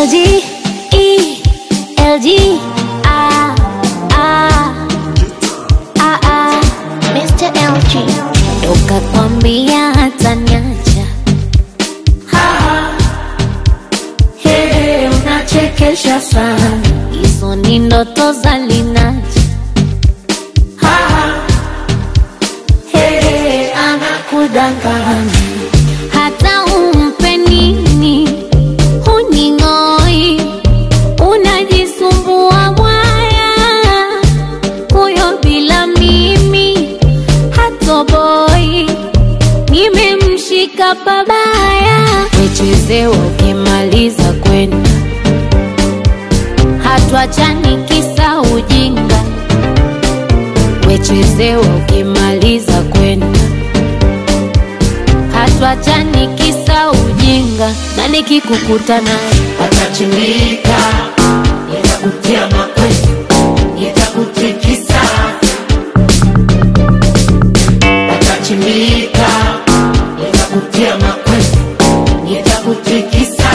LG, E, LG, ah, ah, ah, ah. Mr. LG. Toka kwambia hata niacha. Hey, unachekesha sana. Hizo ni ndoto za Linaja. Hey, anakudanganya. Hata umpe nini huning'oi, unajisumbua mwaya, huyo bila mimi hatoboi, nimemshika pabaya, wechezewa ukimaliza kwenda, hatuachani kisa ujinga, wechezewa ukimaliza kwenda hatuachani kisa ujinga, na nikikukuta naye Atachimbika, nitakutia makwezi, nitakutikisa. Atachimbika, nitakutia makwezi, nitakutikisa.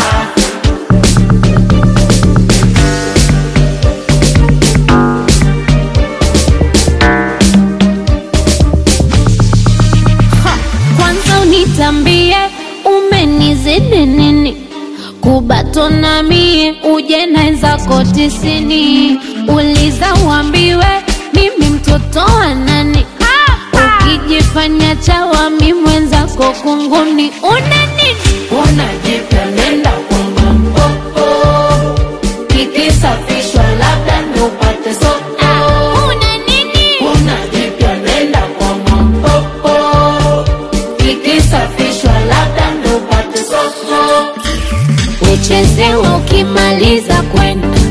kwanza unitambie umenizidi nini kubatona mie uje naenzako tisini uliza uambiwe mimi mtoto wa nani ukijifanya chawami mwenzako kunguni una nini Unajipya nenda kwa mpopo, kikisafishwa labda ndo upate soko. una nini Unajipya nenda kwa mpopo, kikisafishwa labda ndo upate soko. uchezewa ukimaliza kwenda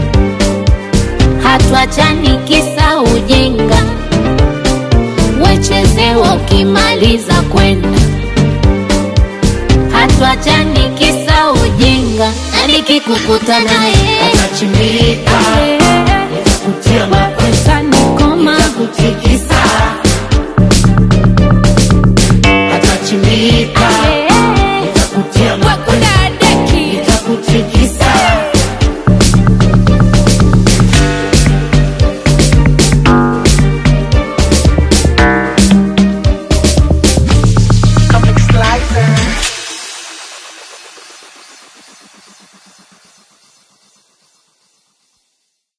hatuachani kisa ujinga wechezewa ukimaliza kwenda hatuachani kisa ujinga na nikikukuta naye Atachimbika,